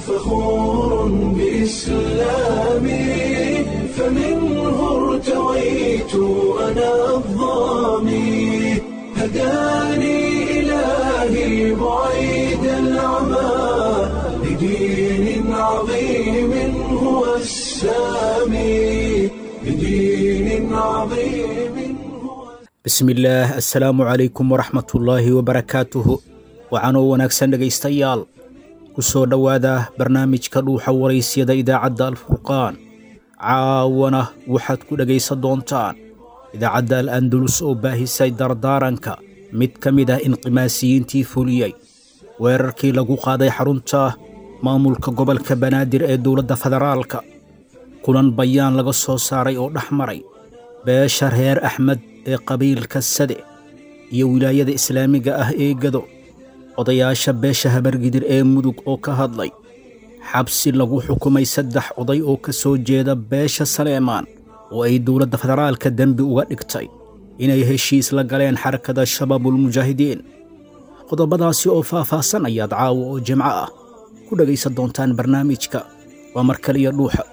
فخور بإسلامي فمنه ارتويت أنا الضامي هداني إلهي بعيد العمى لدين عظيم هو السامي لدين عظيم هو bismillaah assalaamu calaykum waraxmatullaahi wabarakaatuhu waxaanoo wanaagsan dhegaystayaal ku soo dhowaada barnaamijka dhuuxa waraysyada idaacadda alfurqaan caawana waxaad ku dhegaysan doontaan idaacadda al andalus oo baahisay dardaaranka mid ka mid ah inqimaasiyiintii fuliyey weerarkii lagu qaaday xarunta maamulka gobolka banaadir ee dowladda federaalka kulan bayaan laga soo saaray oo dhex maray beesha reer axmed ee qabiilka sade iyo wilaayada islaamiga ah ee gado odayaasha beesha habargidir ee mudug oo ka hadlay xabsi lagu xukumay saddex oday oo ka soo jeeda beesha saleemaan oo ay dowladda federaalka dembi uga dhigtay inay heshiis la galeen xarakada shabaabulmujaahidiin qodobadaasi oo faah-faahsan ayaad caawa oo jimco ah ku dhegaysan doontaan barnaamijka waa mar kaliya dhuuxa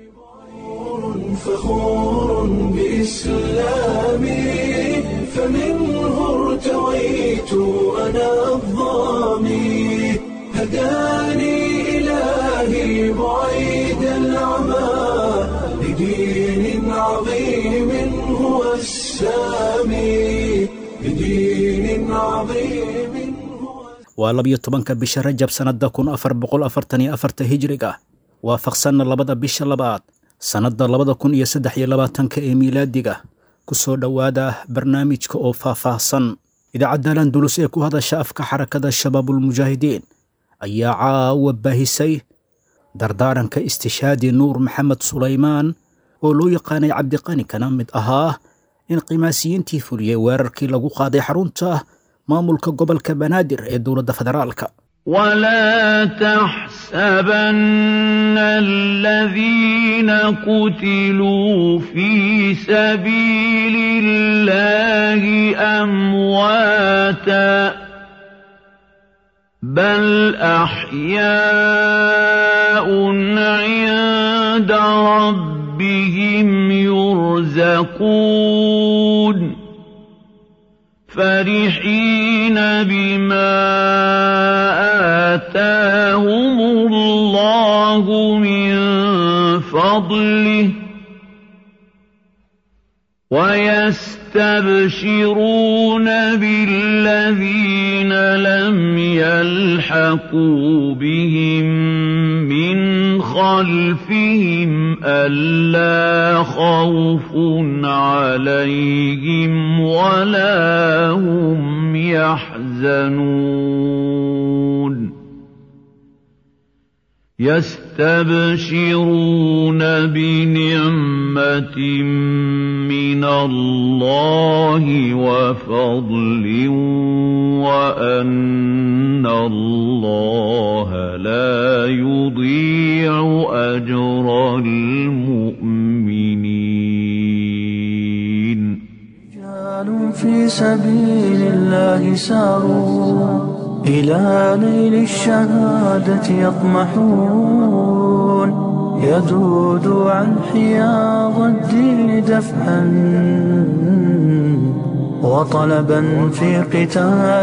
فخور بإسلامي فمنه ارتويت أنا الضامي هداني إلهي بعيد العمى لدين عظيم هو السامي لدين عظيم هو waa labiyo tobanka bisha rajab sannadda kun afar boqol afartan iyo afarta hijriga waafaqsanna labada bisha labaad sannadda labada kun iyo saddex iyo labaatanka ee miilaadiga ku soo dhowaada barnaamijka oo faah-faahsan idaacadda landulus ee ku hadasha afka xarakada shabaabulmujaahidiin ayaa caawa baahisay dardaaranka istishaadi nuur maxamed sulaymaan oo loo yaqaanay cabdiqani kana mid ahaa inqimaasiyiintii fuliyey weerarkii lagu qaaday xarunta maamulka gobolka banaadir ee dowladda federaalka ولا تحسبن الذين قتلوا في سبيل الله أمواتا بل أحياء عند ربهم يرزقون فرحين بما آتاهم الله من فضله ويستبشرون بالذين لم يلحقوا بهم من خلفهم ألا خوف عليهم ولا هم يحزنون يستبشرون بنعمة من الله وفضل وأن الله لا يضيع أجر المؤمنين رجال في سبيل الله ساروا إلى نيل الشهادة يطمحون يذود عن حياض الدين دفعا وطلبا في قتال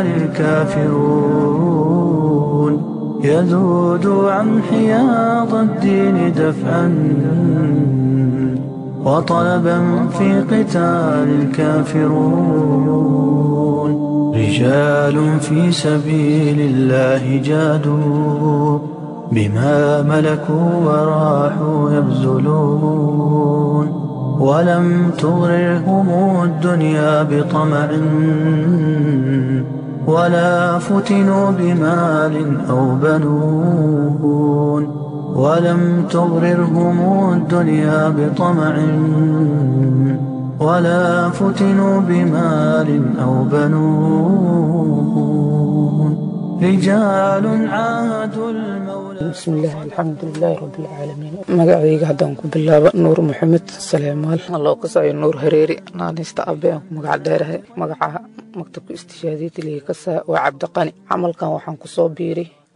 الكافرون يذود عن حياض الدين دفعا وطلبا في قتال الكافرون رجال في سبيل الله جادوا بما ملكوا وراحوا يبذلون ولم تغررهم الدنيا بطمع ولا فتنوا بمال أو بنون ولم تغررهم الدنيا بطمع ولا فتنوا بمال أو بنون رجال عاهدوا المولى bismillaah alxamdulilaahi rabbilcaalamiin magacayga haddaan ku bilaabo nuur maxamed saleemaal loo kasayo nuur hareeri naanista abe aan ku magac dheerahay magaca maktabka istishaadiyada liga kasaa waa cabdiqani camalkan waxaan kusoo biiray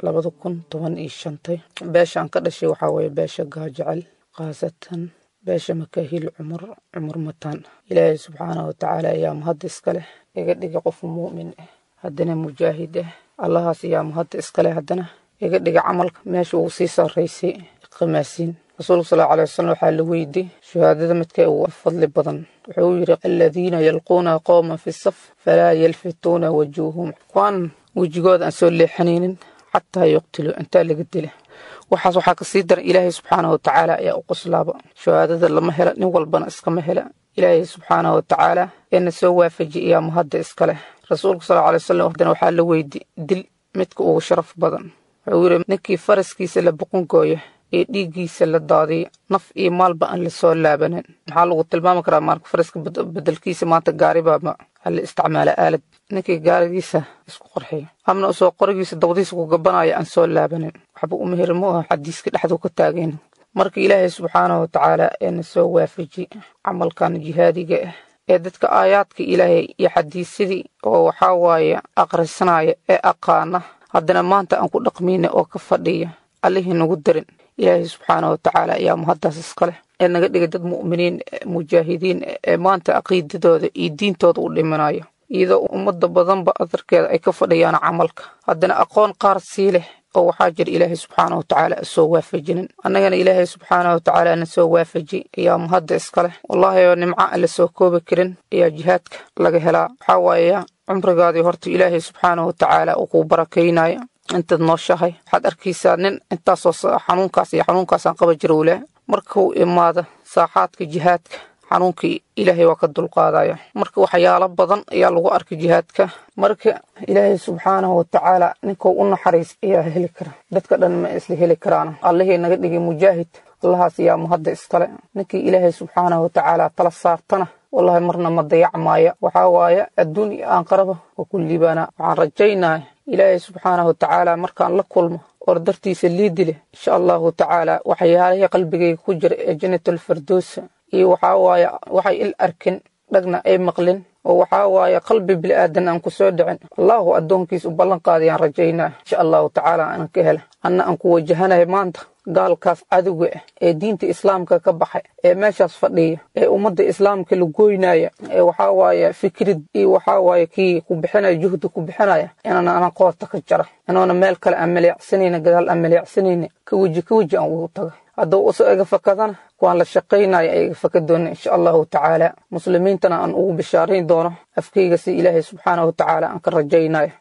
labada kun toban iyo shantay beeshaan ka dhashay waxaa weeye beesha gaajecel khaasatan beesha makaahiil cumar cumar mataan ilaahay subxaanahu watacaala ayaa mahadda iska leh iga dhiga qof muumin ah haddana mujaahid ah allahaas ayaa mahadda iska leh haddana iga dhiga camalka meesha uu sii sarraysay khamaasiin rasuulka sal alay wasalam waxaa la weydiy shahaadada midka ugu fadli badan wuxuu yidhi aladiina yalquuna qowman fi saf falaa yalfituuna wajuuhum kuwaan wejigooda aan soo leexanaynin xataa yuqtiluu intaa laga dila waxaas waxaa kasii daran ilaahay subxaanahu watacaala ayaa u qoslaaba shahaadada lama hela nin walbana iskama hela ilaahay subxaanahu watacaala eena soo waafaji ayaa mahadda iska leh rasuulka sal alay wasalam haddana waxaa la weydi dil midka ugu sharaf badan wuxuu yidhi ninkii faraskiisa la boqon gooya ee dhiiggiisa la daadiya naf iyo maalba aan lasoo laabanin maxaa lagu tilmaami karaa marka faraska bedelkiisa maanta gaaribaaba hala isticmaala aalad ninkii gaarigiisa isku qorxiya amna usoo qorigiisa dawdiisa ku gabanaya aan soo laabanin waxba umahir mu aha xadiiska dhexdu ka taageen marka ilaahay subxaanahu watacaala eena soo waafaji camalkan jihaadiga ah ee dadka aayaadka ilaahay iyo xadiisyadii oo waxaa waaye akhrisanaya ee aqaana haddana maanta aan ku dhaqmayna oo ka fadhiya allihii nagu darin ilaahay subxaanahu watacaala ayaa mahaddaas iska leh ee naga dhigay dad mu'miniin mujaahidiin ee maanta caqiidadooda iyo diintooda u dhimanaya iyadoo ummadda badanba adarkeeda ay ka fadhiyaan camalka haddana aqoon qaar sii leh oo waxaa jira ilaahay subxaanahu watacaala soo waafajinin annagana ilaahay subxaanahu watacaala na soo waafaji ayaa mahadda iska leh wallaahi oo nimco aan la soo koobi karin ayaa jihaadka laga helaa waxaa waaye cumrigaadii horta ilaahay subxaanahu watacaala uu kuu barakaynaya intaad nooshahay waxaad arkaysaa nin intaasoo xanuunkaas iyo xanuunkaasaan qaba jira u leh markuu imaado saaxaadka jihaadka xanuunkii ilaahay waa ka dulqaadaya marka waxyaalo badan ayaa lagu arkay jihaadka marka ilaahay subxaanahu watacaala ninkuu u naxariis ayaa heli kara dadka dhan ma isla heli karaan allihii naga dhigay mujaahid allahaas ayaa mahadda iskale ninkii ilaahay subxaanahu watacaala tala saartana wallahi marna ma dayacmaaya waxaa waaye adduun iyo aanqaraba waa ku liibaanaa waxaan rajaynaya ilaahay subxaanahu watacaala markaan la kulmo or dartiisa liidi leh insha allahu tacaala waxyaalihii qalbigayga ku jira ee janatulfirdowsa iyo waxaa waaye waxay il arkin dhagna ay maqlin oo waxaa waaye qalbi bilaadan aan ku soo dhicin allahu addoonkiis u ballan qaadayaan rajaynaa insha allahu tacaala aan ka hela anna aan ku wajahanahay maanta gaalkaas cadowga ah ee diinta islaamka ka baxay ee meeshaas fadhiya ee ummadda islaamka la goynaya ee waxaa waaye fikrid iyo waxaa waaye kii ku bixinaya juhdi ku bixinaya inaana ana qoorta ka jara inoona meel kale aan maleecsanayna gadaal aan maleecsanayna ka weji ka weji aan ugu taga hadduu uso iga fakadana kuwaan la shaqaynaya ay iga faka doona insha allahu tacaala muslimiintana aan ugu bishaarayn doono afkayga si ilaahay subxaanahu watacaala aan ka rajaynayo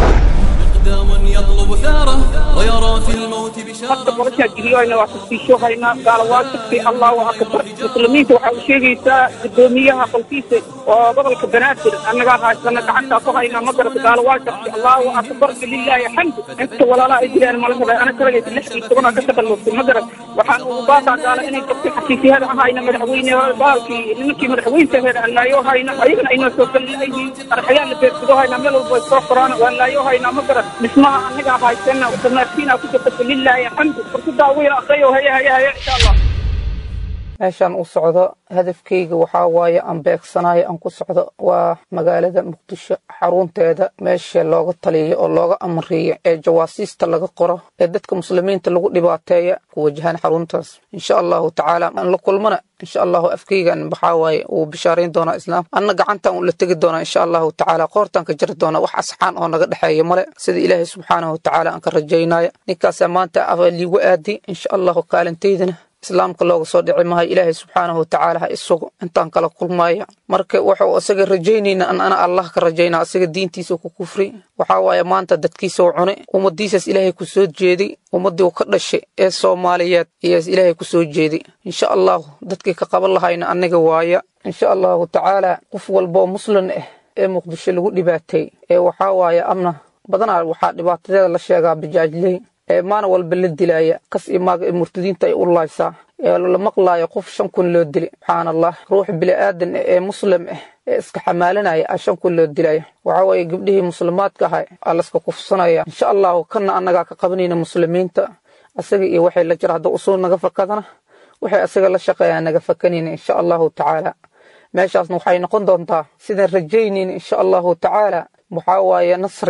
إقدام يطلب ثاره ويرى في الموت hadda بشارة noloshaa geliyoyna waa tasbiishohaynaa gaalawaajibkii allahu akbar muslimiinta waxaa u sheegaysaa guddoomiyaha qolkiisa oo gobolka banaadir annagaa haysana gacantaa ku haynaa ma garata gaalawaajibki allahu akbar lilaahi xamdu inta walaalaha ay jiraan mala rabay ana kalagaysa lixdii tobanaa ka takallustay ma garat waxaan ugu baataa gaala inay dadka xafiisyahada ahayna madaxweyne baalkii nimankii madaxweyntaheeda aan laayo hayna ayagana aynoo soo galinayihiin arxayaan la beersado haynaa meel walba ay soo qoraan waan laayo haynaa ma garat dhismaha annagaa haysana damaarkiinaa ku jirta lilaahi xamdu fursadaa wiil aqriyo haya haya haya insha allah meeshaan u socdo hadafkayga waxaa waaye aan beegsanayo aan ku socdo waa magaalada muqdisho xarunteeda meesha looga taliyo oo looga amriyo ee jawaasiista laga qoro ee dadka muslimiinta lagu dhibaateeya ku wajahaan xaruntaas insha allahu tacaala aan la kulmana insha allahu afkaygan waxaa waaye uu bishaarayn doonaa islaam anna gacantan uu la tegi doonaa insha allahu tacaala qoortaan ka jari doonaa wax asxaan oo naga dhexeeya male sida ilaahay subxaanahu watacaala aan ka rajaynaya ninkaasaa maanta liigu aadi insha allahu kaalintaydana islaamka looga soo dhici maayo ilaahay subxaanahu watacaala ha isagu intaan kala kulmaya marka wuxuu isaga rajaynayna an ana allah ka rajaynaa isaga diintiisa ku kufri waxaa waaye maanta dadkiisau cune ummadiisaas ilaahay ku soo jeeday ummaddii u ka dhashay ee soomaaliyeed ayaas ilaahay ku soo jeeday insha allahu dadkii ka qaban lahayna annaga waaya insha allahu tacaala qof walboo muslim ah ee muqdisho lagu dhibaatay ee waxaa waaye amna badanaa waxaa dhibaatadeeda la sheegaa bajaajley ee maalin walba la dilaya kas iyo maaga ee murtadiinta ay u laaysaa ee la maqlaayo qof shan kun loo dilay subxaan allah ruux bili-aadan ah ee muslim ah ee iska xamaalanaya a shan kun loo dilaya waxaa weeye gabdhihii muslimaadka ahay aa layska kufsanaya insha allahu kana annagaa ka qabanayna muslimiinta asaga iyo waxay la jira hadda usul naga fakadana waxay asaga la shaqeeyaan naga fakanayna insha allahu tacaala meeshaasna waxay noqon doontaa sidaan rajaynayna insha allahu tacaala waxaa waaye nasri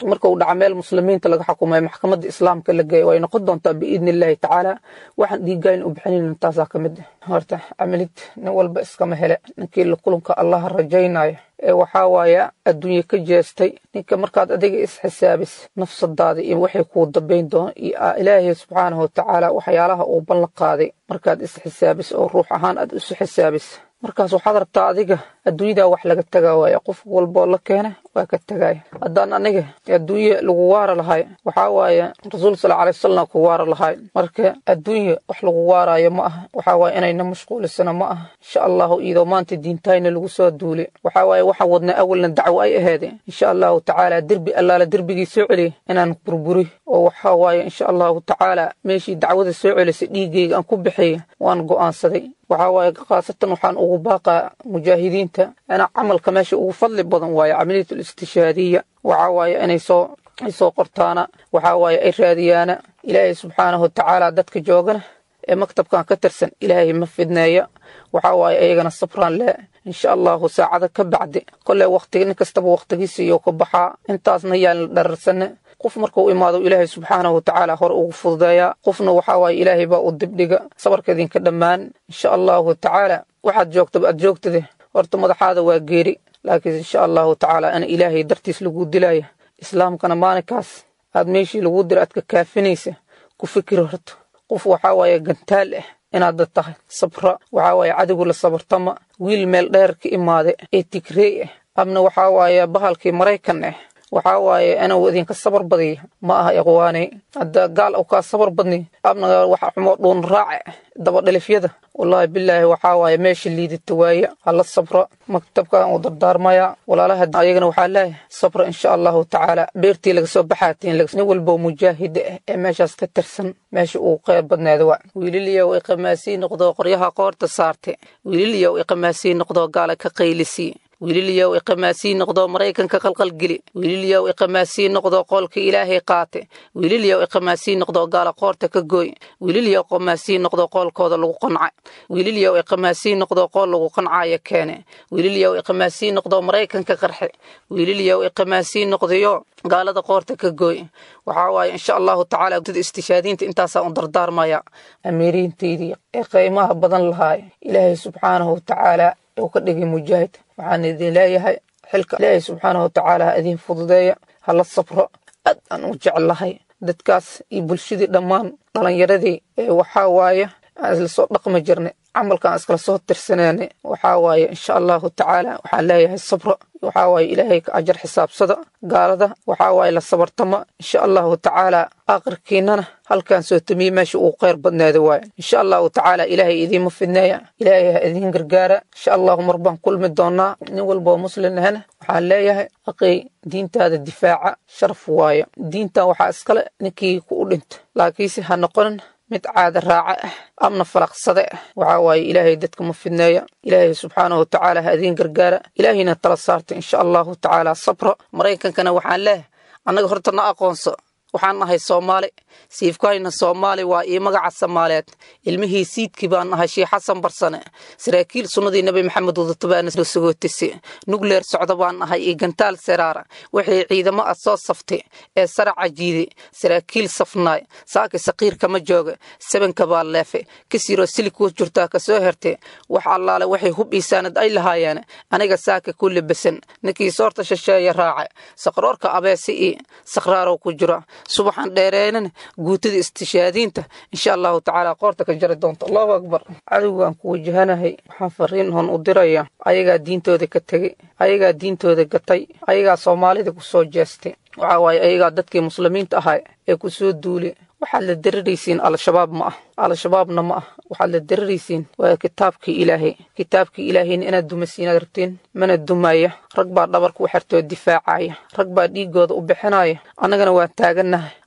marka uu dhaca meel muslimiinta laga xukumayo maxkamadda islaamka la geeyo way noqon doontaa biidni illaahi tacaala waxaan dhiigayn u bixinayn taasaa ka mid ah horta camalid nin walba iskama hele ninkii la kulanka allaha rajaynayo ee waxaa waaya adduunye ka jeestay ninka markaad adiga isxisaabis nafsadaada iyo waxay kuu dambayn doon iyo ilaahay subxaanahu watacaala waxyaalaha uu ballan qaaday markaad isxisaabis oo ruux ahaan aad isu xisaabis markaas waxaad rabtaa adiga adduunyadaa wax laga tagaa waaya qof walboo la keena waa ka tagaaya haddaan aniga adduunye lagu waara lahay waxaa waaye rasuul sala alay wasalam ku waara lahay marka adduunye wax lagu waaraayo ma aha waxaa waaye inayna mashquulisana ma aha insha allahu iyadoo maanta diintayna lagu soo duuli waxaa waaye waxaan wadnaa awalna dacwo ay aheede insha allahu tacaala derbi allaala derbigii soo celiya inaan burburi oo waxaa waaye insha allahu tacaala meeshii dacwada soo celisay dhiiggayga aan ku bixiya waan go'aansaday waxaa waaye khaasatan waxaan ugu baaqaa mujaahidiinta ina camalka meesha ugu fadli badan waaye camaliyatul istishaadiya waxaa waaye inay soo ay soo qortaana waxaa waaye ay raadiyaana ilaahay subxaanahu watacaala dadka joogana ee maktabkan ka tirsan ilaahay ma fidneeya waxaa waaye ayagana sabraan leh insha allahu saacada ka bacdi kolley waqtigi nin kastaba waqtigiisa iyo ka baxaa intaasna yaan la dhararsane qof markuu imaado ilaahay subxaanahu watacaala hore ugu fududeeyaa qofna waxaa waaye ilaahay baa u dibdhiga sabarka idinka dhammaan insha allahu tacaala waxaad joogtaba aad joogtade horta madaxaada waa geeri laakiin insha allahu tacaala ana ilaahay dartiis lagu dilaya islaamkana maalinkaas aad meeshii lagu dira aad ka kaafinaysa ku fikir horta qof waxaa waaye gantaal ah inaad dad tahay sabra waxaa waaye cadowgu la sabartama wiil meel dheer ka imaade ee tigrey ah amna waxaa waaye bahalkii maraykan ah waxaa waaye inuu idinka sabar badiya ma aha ikhwaani hadda gaal u kaa sabar badni amna waxa xumo dhuun raace dabadhalifyada wallaahi bilaahi waxaa waaye meesha liidata waaya hala sabra maktabkan uu dardaarmaya walaalaha ayagana waxaa leeyahay sabra insha allahu tacaala beertii laga soo baxaatiin nin walbo mujaahida ah ee meeshaas ka tirsan meesha uu qeyb badneeda waa wiililiyow iqamaasii noqdoo qoryaha qoorta saarte wiililiyow iqamaasii noqdoo gaala ka qaylisii wiililyow iqamaasii noqdoo maraykanka qalqalgeli wiililyow iqamaasii noqdoo qoolka ilaahay qaate wiililyow iqamaasii noqdoo gaala qoorta ka gooy wiililyow iqamaasii noqdoo qoolkooda lagu qanca wiililyow iqamaasii noqdoo qool lagu qancaayo keene wiililyow iqamaasii noqdoo maraykanka qarxe wiililyow iqamaasii noqdayo gaalada qoorta ka gooy waxaa waaye insha allahu tacaala dad istishaadiinta intaasaa u dardaarmaya amiiriintaydii ee qiimaha badan lahaay ilaahay subxaanahu watacaala uu ka dhigay mujaahid waxaan idin leeyahay xilka ilaahay subxaanahu watacaala ha idin fududeeya hala sabro aad aan u jeclahay dadkaas iyo bulshadii dhammaan dhalinyaradii ee waxaa waaye aan isla soo dhaqmi jirnay camalkaan iskala soo tirsaneynay waxaa waaye insha allahu tacaala waxaan leeyahay sabro waxaa waaye ilaahay ka ajar xisaabsada gaalada waxaa waaye la sabartama insha allahu tacaala aakhirkiinana halkaan soo tamiye meesha uu kheyr badneeda waaye insha allahu tacaala ilaahay idiinma fidneeya ilaahay ha idiin gargaara insha allahu mar baan kulmi doonaa nin walboo muslim ahna waxaan leeyahay aqay diintaada difaaca sharaf waaye diintan waxaa iskale ninkii ku u dhinta laakiinse ha noqonin mid caada raaca ah amna falaqsade ah waxaa waaye ilaahay dadka ma fidneeya ilaahay subxaanahu watacaala ha idiin gargaara ilaahayna tala saarta insha allahu tacaala sabra maraykankana waxaan leehay annaga horta na aqoonso waxaan nahay soomaali siifkayna soomaali waa ii magaca soomaaleed ilmihii siidkii baan nahay sheekh xasan barsane saraakiil sunnadii nebi maxamed wadatabaana sagootise nugleer socda baan nahay iyo gantaal seraara waxay ciidamo ah soo saftay ee saraca jiide saraakiil safnaay saaki saqiir kama jooga sabanka baa leefe kasiroo silig ku jirtaa kasoo herte wax allaale waxay hub iisaanad ay lahaayeen aniga saaka ku labasan ninkii soorta shisheeya raaca saqroorka abeesi ii sakraarow ku jira subaxan dheereenan guutada istishaadiinta insha allahu tacaala qoorta ka jari doonta allahu akbar cadowgaan ku wajahanahay waxaan fariin hon u diraya ayagaa diintooda ka tegey ayagaa diintooda gatay ayagaa soomaalida ku soo jeestay waxaa waaye ayagaa dadkii muslimiinta ahaa ee ku soo duulay waxaad la dariraysiin al-shabaab ma ah al-shabaabna ma ah waxaad la dariraysiin waa kitaabkii ilaahay kitaabkii ilaahayna inaad dumasiinaad rabtiin mana dumaya rag baa dhabarka u xertoo difaacaya rag baa dhiigooda u bixinaya annagana waan taagannahay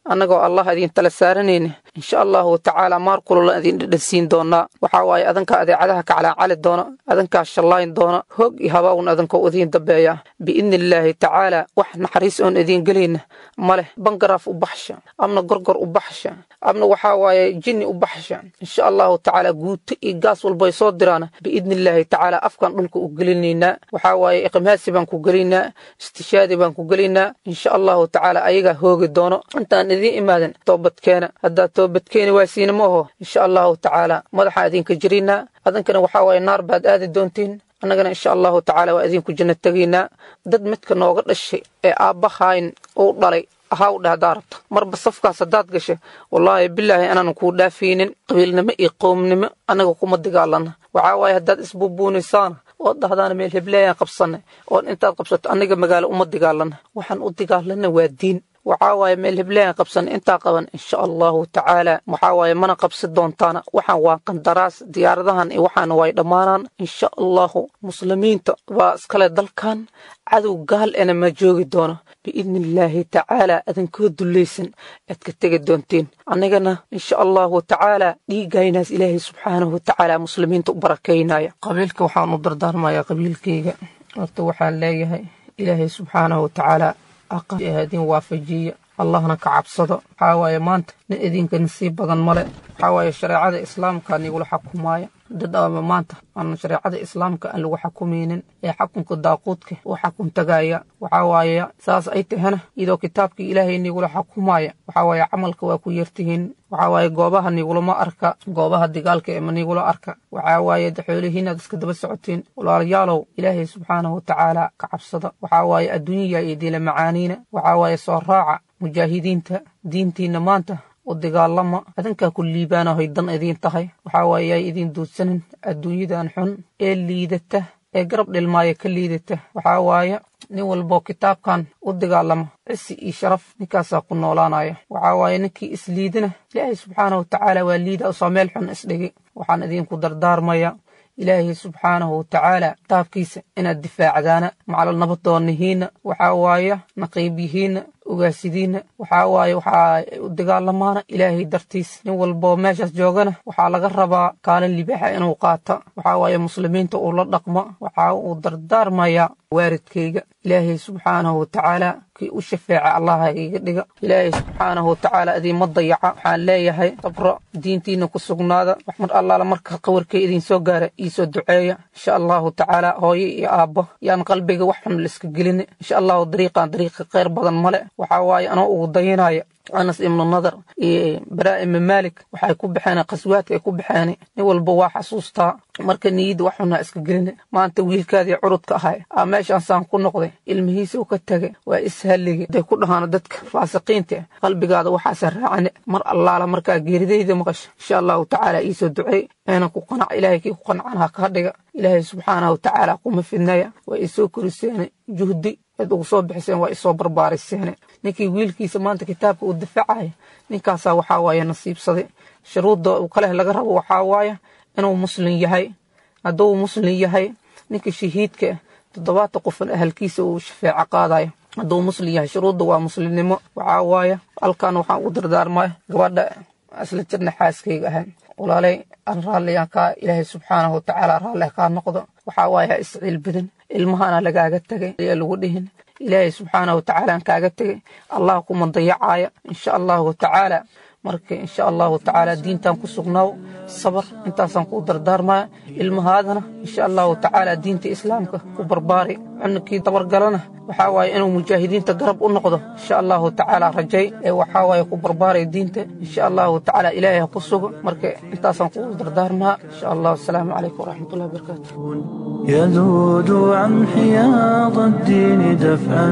annagoo allah idin tala saaranayna insha allahu tacaala maar kulula idin dhedhansiin doonaa waxaa waaye adankaa adeecadaha kacalaacali doona adankaa shallayn doona hoog iyo habaawun adankoo idiin dambeeya biidni illaahi tacaala wax naxariis oon idiin gelayna ma leh bangaraaf u baxsha amna gorgor u baxsha amna waxaa waaye jinni u baxsha insha allahu tacaala guuto iyo gaas walbay soo diraan biidni illaahi tacaala afkaan dhulka u gelinaynaa waxaa waaye iqmaasi baan ku gelaynaa istishaadi baan ku gelaynaa insha allahu tacaala ayagaa hoogi doono intaan idiin imaadan toobadkeena haddaad toobadkeeni waasiina ma aho insha allahu tacaala madaxaan idinka jiraynaa adankana waxaa waaye naar baad aadi doontiin annagana insha allahu tacaala waa idinku janno tegaynaa dad midka nooga dhashay ee aabbahayn uu dhalay ahaa u dhahdaa rabta marba safkaas haddaad gasha wallaahi bilaahi anaanan kuu dhaafaynin qabiilnimo iyo qowmnimo annaga kuma dagaalana waxaa waaye haddaad isbuubuunisaana ood dhahdaana meel hebleeyaan qabsanay oon intaad qabsato annaga magaalo uma dagaalana waxaan u dagaalana waa diin waxaa waaye meel hebleeyaan qabsanay intaa qaban insha allahu tacaala waxaa waaye mana qabsi doontaana waxaan waa qandaraas diyaaradahan iyo waxaana way dhammaanaan insha allahu muslimiinta waa iskale dalkan cadow gaal ena ma joogi doono biidni illaahi tacaala adinkoo dullaysan aad ka tegi doontiin annagana insha allahu tacaala dhiigaynaas ilaahay subxaanahu watacaala muslimiinta u barakaynaya qabiilka waxaan u dardaarmayaa qabiilkayga horta waxaan leeyahay ilaahay subxaanahu watacaala idin waafajiya allahna ka cabsado waxaa waaye maanta nin idinka nasiib badan male waxaa waaye shareecada islaamka nigula xakumaaya dad ama maanta aan shareecada islaamka aan lagu xakumaynin ee xakunka daaquudka u xakun tagaya waxaa waaye saas ay tahana iyadoo kitaabkii ilaahay nigula xakumaya waxaa waaye camalka waa ku yartihiin waxaa waaye goobaha nigulama arka goobaha digaalka ee ma nigula arka waxaa waaye xoolihiinaad iska daba socotiin walaalayaalow ilaahay subxaanahu watacaala ka cabsada waxaa waaye adduunyaya iyo diila macaaniina waxaa waaye soo raaca mujaahidiinta diintiinna maanta u dagaalama adinkaa ku liibaanahoy dan idiin tahay waxaa waaye yaay idiin duudsanin adduunyadan xun ee liidata ee garab dhilmaaya ka liidata waxaa waaye nin walboo kitaabkan u dagaalama cisi iyo sharaf ninkaasaa ku noolaanaya waxaa waaye ninkii isliidina ilaahay subxaanahu watacaala waa liida usoo meel xun isdhigi waxaan idinku dardaarmaya ilaahay subxaanahu watacaala kitaabkiisa inaad difaacdaana macalal nabadoonnihiinna waxaa waaye naqiibyihiinna ogaasidiinna waxaa waaye waxaa u dagaalamaana ilaahay dartiis nin walboo meeshaas joogana waxaa laga rabaa kaalin libaaxa inuu qaata waxaa waaye muslimiinta uu la dhaqma waxaa uu dardaarmayaa waaridkayga ilaahay subxaanahu watacaala kii u shafeeca allaha iga dhiga ilaahay subxaanahu watacaala idiinma dayaca waxaan leeyahay sabro diintiina ku sugnaada wax mar allaala marka qawarkay idinsoo gaara iisoo duceeya insha allahu tacaala hooyo iyo aabbo yaan qalbiga wax xun laiska gelin insha allahu dariiqan dariiqa khayr badan male waxaa waaye anoo ugu dayanaya anas ibnu nadar iyo baraa ibnu maalik waxay ku baxeen qaswaadka ay ku baxeen nin walba waa xasuustaa marka niyadda wax xunaa iska gelina maanta wiilkaadii curudka ahay aa meeshaan saan ku noqday ilmihiisa u ka tegay waa ishallige haday ku dhahaan dadka faasiqiinta qalbigaada waxaasa raacane mar allaala markaa geeridayda maqasha insha allahu tacaala iisoo duceey eena ku qanac ilaahay kii ku qanacanaha kaa dhiga ilaahay subxaanahu watacaala kuma fidnaya waa isoo koriseene juhdi cid ugu soo bixiseen waa isoo barbaariseen ninkii wiilkiisa maanta kitaabka uu difaacaya ninkaasaa waxaa waaye nasiibsaday shuruudda uu kaleh laga rabo waxaa waaye inuu muslim yahay hadduu muslim yahay ninka shahiidka toddobaatan qofan ahalkiisa uu shafeeco qaadayo hadduu muslim yahay shuruudda waa muslimnimo waxaa waaye halkan waxaan ugu dardaarmaya gabadha isla jirna xaaskayga ahay walaalay aan raalliyaan kaa ilaahay subxaanahu watacaala raalli kaa noqdo waxaa waaye ha isciil badan ilmahana lagaaga tegay ayaa lagu dhihin ilaahay subxaanahu watacaala aan kaaga tegay allah kuma dayacaaya insha allahu tacaala marka insha allahu tacaala diintan ku sugnaaw sabar intaasaan kuu dardaarmaya ilmahaadana insha allahu tacaala diinta islaamka ku barbaari cunugkii dabargalana waxaa waaye inuu mujaahidiinta garab u noqdo insha allahu tacaala rajay ee waxaa waaye ku barbaaraya diinta insha allahu tacaala ilaahay ha ku sugo marka intaasaan kuu dardaarmaa insha allah asalaamu calaykum waraxmatullahi wabarakaatu يذود عن حياض الدين دفعا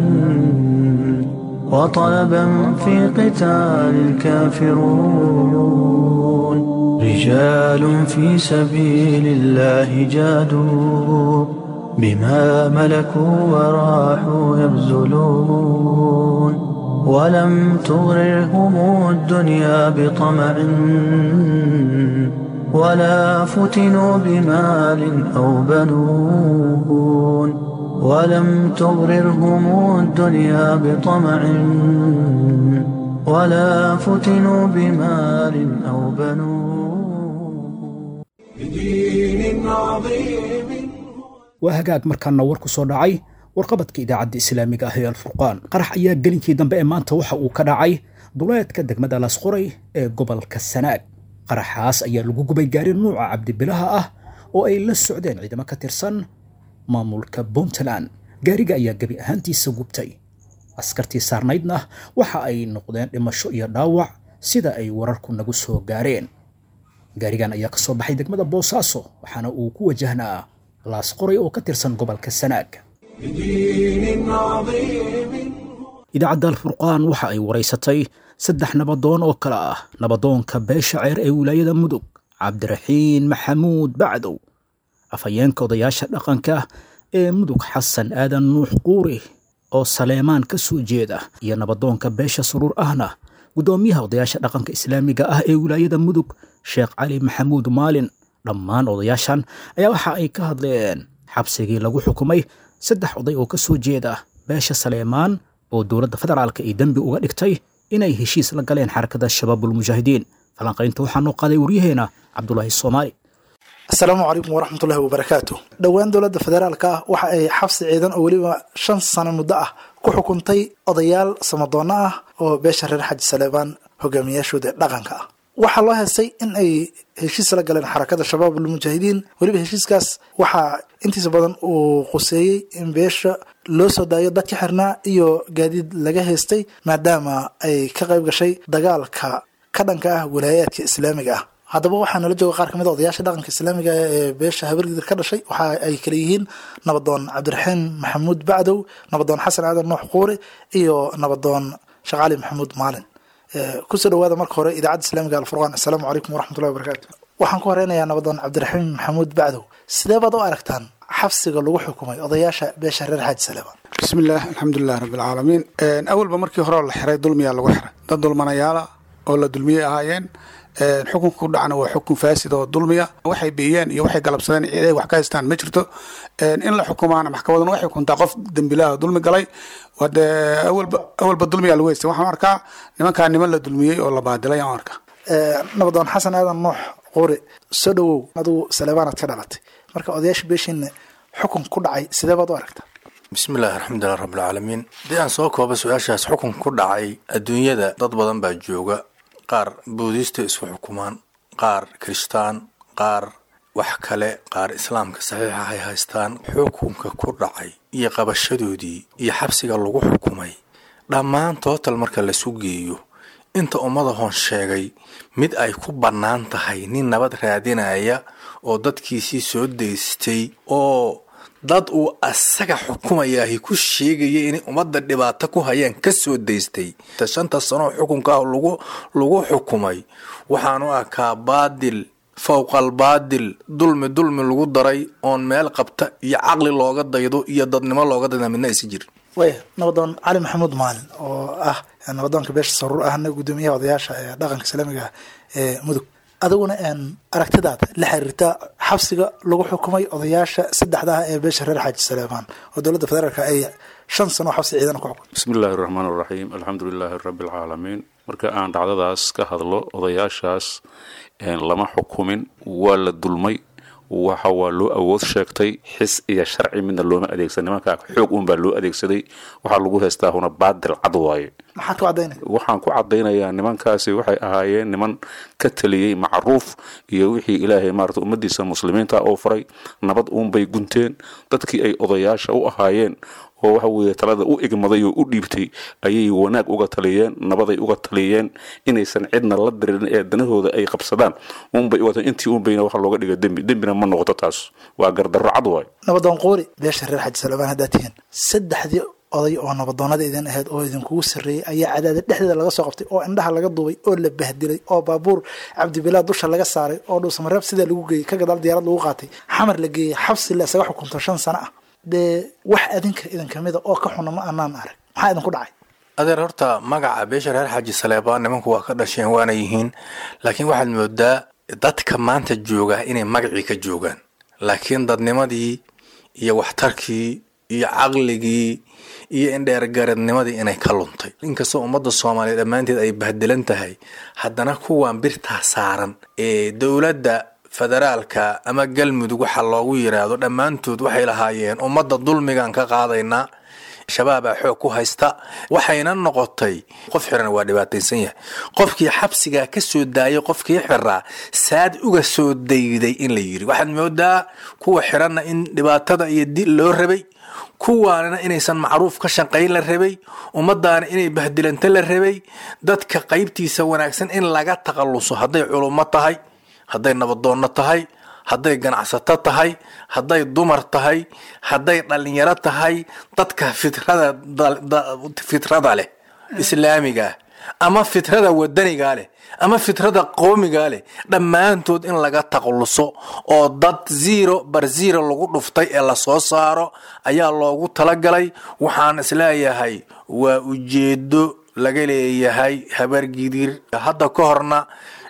وطلبا في قتال الكافرون رجال في سبيل الله جادوا بما ملكوا وراحوا يبذلون ولم تغررهم الدنيا بطمع ولا فتنوا بمال أو بنون ولم تغررهم الدنيا بطمع ولا فتنوا بمال أو بنون بدين عظيم waa hagaag markaana war ku soo dhacay warqabadka idaacadda islaamiga ah ee alfurqaan qarax ayaa gelinkii dambe ee maanta waxa uu ka dhacay duleedka degmada lasquray ee gobolka sanaag qaraxaas ayaa lagu gubay gaari nuuca cabdibilaha ah oo ay la socdeen ciidamo ka tirsan maamulka puntland gaariga ayaa gebi ahaantiisa gubtay askartii saarnaydna waxa ay noqdeen dhimasho iyo dhaawac sida ay wararku nagu soo gaareen gaarigan ayaa ka soo baxay degmada boosaaso waxaana uu ku wajahnaa laas qoray oo ka tirsan gobolka sanaag بدين عظيم idaacadda alfurqaan waxa ay waraysatay saddex nabadoon oo kale ah nabadoonka beesha ceer ee wilaayada mudug cabdiraxiin maxamuud bacdow afhayeenka odayaasha dhaqanka ee mudug xasan aadan nuux quuri oo saleemaan ka soo jeeda iyo nabadoonka beesha suruur ahna guddoomiyaha odayaasha dhaqanka islaamiga ah ee wilaayada mudug sheekh cali maxamuud maalin dhammaan odayaashan ayaa waxa ay ka hadleen xabsigii lagu xukumay saddex oday oo ka soo jeeda beesha saleemaan oo dowladda federaalka ay dembi uga dhigtay inay heshiis la galeen xarakada shabaabulmujaahidiin falanqaynta waxaa noo qaaday waryaheena cabdulaahi soomaali asalaamu calaykum waraxmatullahi wabarakaatu dhowaan dowladda federaalka ah waxa ay xabsi ciidan oo weliba shan sano muddo ah ku xukuntay odayaal samadoonno ah oo beesha reer xaji saleebaan hogaamiyaashooda dhaqanka ah waxaa loo heestay in ay heshiis la galeen xarakada shabaab almujaahidiin weliba heshiiskaas waxaa intiisa badan uu quseeyey in beesha loo soo daayo dadka xirnaa iyo gaadiid laga heystay maadaama ay ka qayb gashay dagaalka ka dhanka ah walaayaadka islaamiga ah haddaba waxaa nala jooga qaar ka mid a odayaasha dhaqanka islaamiga ee beesha habargidir ka dhashay waxa ay kala yihiin nabadoon cabdiraxiin maxamuud bacdow nabadoon xasan aadan nuux quure iyo nabadoon shaqaali maxamuud maalin kusoo dhawaada marka hore idaacadda islaamiga alfurqaan assalaamu calaykum waraxmatullahi wabarakaatu waxaan ku horeynayaa nabadoon cabdiraxiim maxamuud bacdow sidee baad u aragtaan xabsiga lagu xukumay odayaasha beesha reer xaaji saleebaan bismi illah alxamdulilahi rabbi alcaalamiin awalba markii hore oo la xiray dulmiyaa lagu xiray dad dulmanayaala oo la dulmiyey ahaayeen xukunka ku dhacna waa xukun faasid oo dulmiya waxay biyeen iyo waxay galabsadeen ciiday wax ka haystaan ma jirto in la xukumaana maxkamaduna waxay xukuntaa qof dembilaha dulmi galay wade awalba awalba dulmiyaa lagu haystay waxaan arkaa nimankaa niman la dulmiyey oo la baadilay aan arkaa nabadoon xasan aadan nuux quuri soo dhawow adigu saleebaanaad ka dhalatay marka odayaasha beeshiina xukun ku dhacay sidee baad u aragtaa bismillahi alxamdulilah rabbilcaalamiin haddii aan soo kooba su-aashaas xukun ku dhacay adduunyada dad badan baa jooga qaar buudista isku xukumaan qaar kirishtaan qaar wax kale qaar islaamka saxiixa hay haystaan xukunka ku dhacay iyo qabashadoodii iyo xabsiga lagu xukumay dhammaan tootal marka lasu geeyo inta ummada hoon sheegay mid ay ku bannaan tahay nin nabad raadinaya oo dadkiisii soo daystay oo dad uu asaga xukumayaahi ku sheegaya inay ummadda dhibaato ku hayaan ka soo daystay shanta sanoo xukunka ah lagu lagu xukumay waxaanu arkaa baadil fowqal baadil dulmi dulmi lagu daray oon meel qabta iyo caqli looga daydo iyo dadnimo looga dayda midna aysa jirin waya nabadoon cali maxamuud maalin oo ah nabadoonka beesha saruur ahna guddoomiyaha odayaasha ee dhaqanka islaamiga ah ee mudug adiguna aragtidaada la xiriirta xabsiga lagu xukumay odayaasha saddexda ah ee beesha reer xaaji saleebaan oo dowladda federaalk ay shan sano xabsi ciidan ku xukumay bismi illaahi raxmaan raxiim alxamdu lilaahi rabbi alcaalamiin marka aan dhacdadaas ka hadlo odayaashaas lama xukumin waa la dulmay waxa waa loo awood sheegtay xis iyo sharci midna looma adeegsan nimankaa xoog uun baa loo adeegsaday waxaa lagu haystaa huna baadil cad waaye maxaad ku cadaynaya waxaan ku cadaynayaa nimankaasi waxay ahaayeen niman ka taliyey macruuf iyo wixii ilaahay maarata ummadiisa muslimiinta oo faray nabad uunbay gunteen dadkii ay odayaasha u ahaayeen oo waxa weeye talada u igmaday oo u dhiibtay ayay wanaag uga taliyeen nabaday uga taliyeen inaysan cidna la dirin ee danahooda ay qabsadaan unbay uga intii unbayna waxa looga dhiga dembi dembina ma noqoto taas waa gardarro cad waay nabadoon quuri beesha reer xaji salebaan haddaad tihiin saddexdii oday oo nabadoonada idin ahayd oo idinkugu sarreeyey ayaa cadaada dhexdeeda laga soo qabtay oo indhaha laga duubay oo la bahdilay oo baabuur cabdibilaad dusha laga saaray oo dhuusamareeb sidaa lagu geeyey ka gadaal diyaarad lagu qaatay xamar la geeyey xabsi la isaga xukunto shan sano ah dee wax adinka idin kamida oo ka xuna ma anaan arag maxaa idinku dhacay adeer horta magaca beesha reer xaaji saleebaan nimanku waa ka dhasheen waana yihiin laakiin waxaad moodaa dadka maanta jooga inay magacii ka joogaan laakiin dadnimadii iyo waxtarkii iyo caqligii iyo indheergaradnimadii inay ka luntay inkastoo ummadda soomaaliya dhammaanteed ay bahdelan tahay haddana kuwan birtaa saaran ee dowladda federaalka ama galmudug waxa loogu yiraahdo dhammaantood waxay lahaayeen ummadda dulmigan ka qaadaynaa shabaabaa xoog ku haysta waxayna noqotay qof xiran waa dhibaataysan yahay qofkii xabsigaa ka soo daayay qofkii xiraa saad uga soo dayday in la yiri waxaad moodaa kuwa xiranna in dhibaatada iyo dil loo rabay kuwaanina inaysan macruuf ka shaqayn la rabay ummadaana inay bahdilanto la rabay dadka qaybtiisa wanaagsan in laga taqaluso hadday culummo tahay hadday nabadoonno tahay hadday ganacsato tahay hadday dumar tahay hadday dhallinyaro tahay dadka fitrada fitrada leh islaamigaa ama fitrada wadanigaa leh ama fitrada qoomigaa leh dhammaantood in laga taqluso oo dad zero bar zero lagu dhuftay ee lasoo saaro ayaa loogu talagalay waxaan isleeyahay waa ujeedo laga leeyahay habargidir hadda ka horna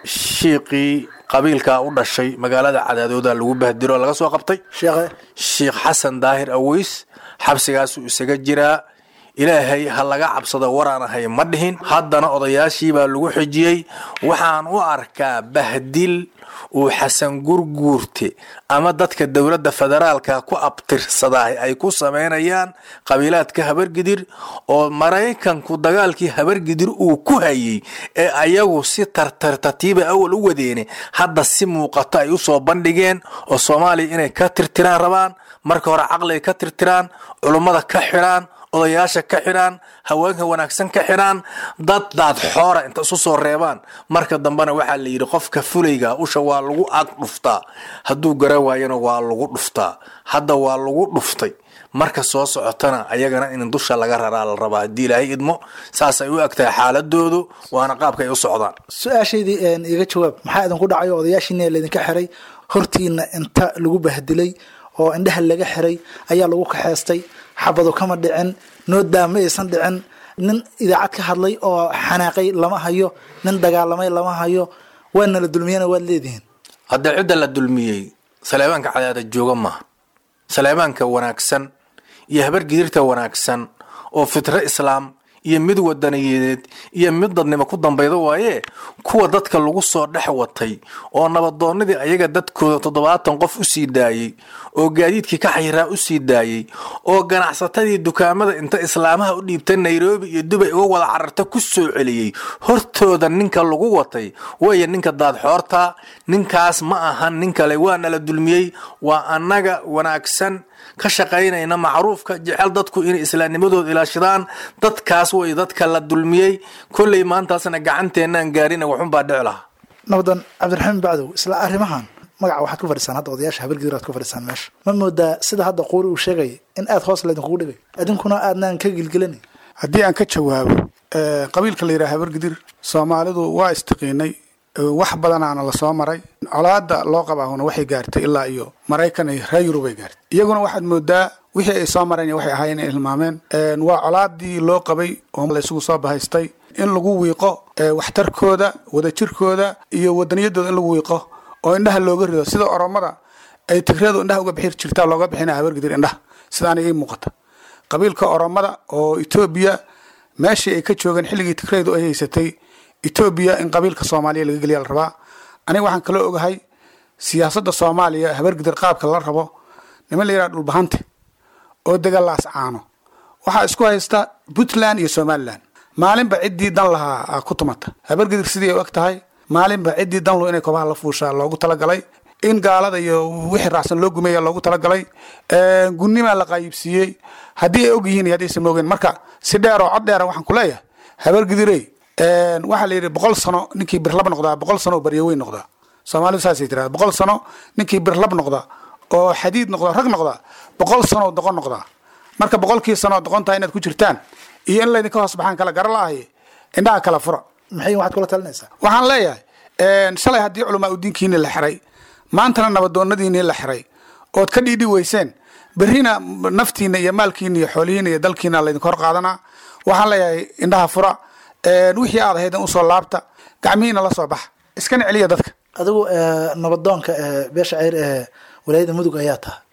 shiiqii qabiilka u dhashay magaalada cadaadooda lagu bahdiro laga soo qabtay sheikh xasan daahir aweys xabsigaasuu isaga jiraa ilaahay ha laga cabsado waraan ahay ma dhihin haddana odayaashii baa lagu xijiyey waxaan u arkaa bahdil uu xasan gurguurte ama dadka dowladda federaalka ku abtirsadaa ay ku samaynayaan qabiilaadka habargidir oo maraykanku dagaalkii habargidir uu ku hayey ee ayagu si tartartatiiba awal u wadeene hadda si muuqato ay usoo bandhigeen oo soomaaliya inay ka tirtiraan rabaan marka hore caqliga ka tirtiraan culummada ka xidhaan odayaasha ka xidhaan haweenka wanaagsan ka xidhaan dad daad xoora inta isu soo reebaan marka dambena waxaa la yidhi qofka fulayga usha waa lagu ag dhuftaa hadduu gara waayana waa lagu dhuftaa hadda waa lagu dhuftay marka soo socotana ayagana in dusha laga raraa la rabaa haddii ilaahay idmo saasay u egtahay xaaladoodu waana qaabka ay u socdaan su-aashaydii iga jawaab maxaa idinku dhacay oo odayaashiina laydinka xiray hortiina inta lagu bahdilay oo indhaha laga xiray ayaa lagu kaxeystay xabado kama dhicin noodaa ma aysan dhicin nin idaacad ka hadlay oo xanaaqay lama hayo nin dagaalamay lama hayo waana la dulmiyana waad leedihiin haddee cidda la dulmiyey saleebaanka cadaada jooga maaha saleebaanka wanaagsan iyo habargidirta wanaagsan oo fitro islaam iyo mid wadaniyadeed iyo mid dadnimo ku dambayda waaye kuwa dadka lagu soo dhex watay oo nabadoonnadii ayaga dadkooda toddobaatan qof u sii daayey oo gaadiidkii ka xayiraa u sii daayey oo ganacsatadii dukaamada inta islaamaha u dhiibta nairobi iyo dubay uga wada cararta ku soo celiyey hortooda ninka lagu watay waya ninka daadxoorta ninkaas ma ahan nin kale waana la dulmiyey waa annaga wanaagsan ka shaqaynayna macruufka jecel dadku inay islaamnimadooda ilaashadaan dadkaas way dadka la dulmiyey kolley maantaasna gacanteenaan gaarina waxunbaa dhici lahaa nabadan cabdiraxiim bacdow isla arrimahan magaca waxaad ku fadhisaan hadda odayaasha habargidir aad ku fadhisaan meesha ma moodaa sida hadda quuri uu sheegay in aad hoos laydinkugu dhigay idinkuna aadnaan ka gilgelinayn haddii aan ka jawaabo qabiilka la yidhaha habargidir soomaalidu waa istiqiinay wax badanaana lasoo maray colaada loo qabaahuna waxay gaartay ilaa iyo maraykan iyo reer yurub ay gaartay iyaguna waxaad moodaa wixii ay soo mareen waxay ahaayeen inay hilmaameen waa colaadii loo qabay oo la isugu soo bahaystay in lagu wiiqo waxtarkooda wadajirkooda iyo wadaniyadooda in lagu wiiqo oo indhaha looga rido sida oromada ay tigradu indhaha uga bixi jirtaa looga bixina habargidir indhaha sidaana ii muuqata qabiilka oromada oo etoobiya meeshii ay ka joogeen xilligii tigraydu ay haysatay etoobiya in qabiilka soomaaliya laga geliya la rabaa aniga waxaan kaloo ogahay siyaasadda soomaaliya habargidir qaabka la rabo niman la yidhaha dhulbahante oo degalaas caano waxaa isku haysta puntland iyo somalilan maalinba ciddii dan lahaa ku tumata habargidir sidii ay u eg tahay maalinba ciddii danlu inay kobaha la fuushaa loogu talagalay in gaalada iyo wixii raacsan loo gumeeya loogu talagalay gunimaa la qaayibsiiyey haddii ay og yihiin iyo haddaysan moogeen marka si dheer oo cod dheera waxaan ku leeyahay habargidirey waxaa la yidhi boqol sano ninkii birlab noqdaa boqol sano baryo weyn noqdaa soomaalidu saasay tirahda boqol sano ninkii birlab noqda oo xadiid noqda rag noqda boqol sano doqon noqdaa marka boqolkii sano doqontaa inaad ku jirtaan iyo in laydinka hoos baxaan kala gara laahay indhaha kala fura maxay waxaad kula talinaysaa waxaan leeyahay shalay haddii culamaa udiinkiini la xiray maantana nabadoonadiinii la xiray ood ka dhiidhi weyseen berrina naftiina iyo maalkiina iyo xoolihiina iyo dalkiina laydinka hor qaadanaa waxaan leeyahay indhaha fura wixii aad ahayd usoo laabta gacmihiina la soo baxa iskana celiya dadka adigu nabadoonka beesha ceyr ee walaayada mudug ayaa taha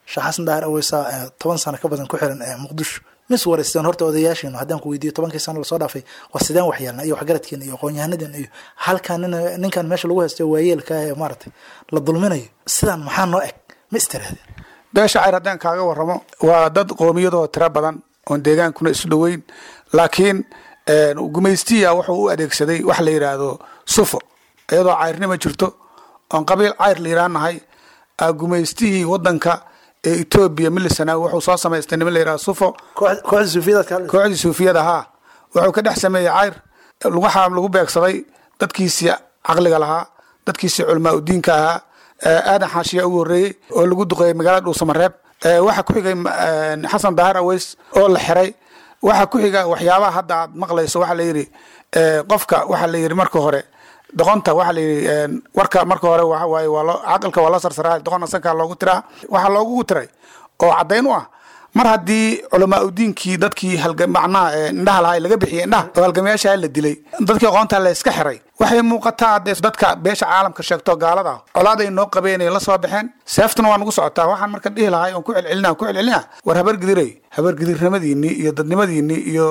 sheekh xasan daahir aweysa toban sano ka badan ku xiran muqdisho mis wareysteen horta odayaashiinu haddaan ku weydiiyo tobankii sano lasoo dhaafay war sideen waxyeelna iyo waxgaradkeena iyo aqoon-yahanadeen iyo halkan nin ninkan meesha lagu haysto waayeelka ee maaragtay la dulminayo sidaan maxaa noo eg ma istiraadeen beesha cayr haddaan kaaga waramo waa dad qoomiyadoo tiro badan oon deegaankuna isu dhoweyn laakiin gumaystiya wuxuu u adeegsaday wax la yidhaahdo sufo iyadoo cayrnima jirto oon qabiil cayr la yidhaanahay gumaystihii wadanka ee etoobiya milisanaawi wuxuu soo samaystay niman la yidhahdo sufo kooxdii suufiyada haa wuxuu ka dhex sameeyey cayr waxaa lagu beegsaday dadkiisii caqliga lahaa dadkiisii culamaa udiinka ahaa aadan xaashiya ugu horreeyey oo lagu duqeeyey magaalada dhuusamareeb waxaa ku xigay xasan daahir aweys oo la xiray waxaa ku xiga waxyaabaha hadda aad maqlayso waxaa la yidhi qofka waxaa la yidhi marka hore doqonta waxaa la yidhi warka marka hore waxa waaye waa loo caqalka waa loo sarsaraa doqonna sankaa loogu tiraa waxaa loogu tiray oo caddayn u ah mar haddii culamaa udiinkii dadkii macnaha indhaha lahaa laga bixiyey indhaha oo halgamayaasha la dilay dadkii aqoonta la iska xiray waxay muuqataa dee dadka beesha caalamka sheegto gaalada ah colaad ay noo qabeen ay la soo baxeen seeftuna waa nagu socotaa waxaan marka dhihi lahay oon ku celcelina ku celcelina war habargidiray habargidirnimadiinii iyo dadnimadiinii iyo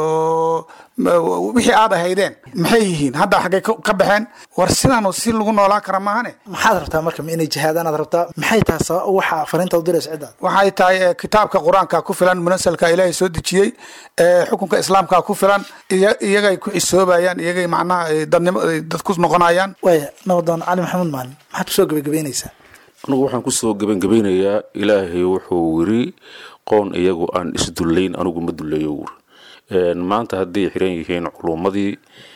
wixii aad ahaydeen maxay yihiin hadda xaggay ka baxeen war sidaanu si lagu noolaan kara maahane maxaad rabtaa marka ma inay jihaadaan aad rabtaa maxay tahay sabab waxa fariinta u diraysa ciddaad waxay tahay kitaabka qur-aanka ku filan munasalka ilaahay soo dejiyey xukunka islaamka ku filan iyagay ku cisoobayaan iyagay macnaha dadnimo dad ku noqonayaan waaya nabadoon cali maxamuud maalin maxaad kusoo gebagabeynaysaa anugu waxaan kusoo gebangebaynayaa ilaahay wuxuu yiri qoon iyagu aan isdullayn anigu ma dullayo wuri maanta hadday xiran yihiin culummadii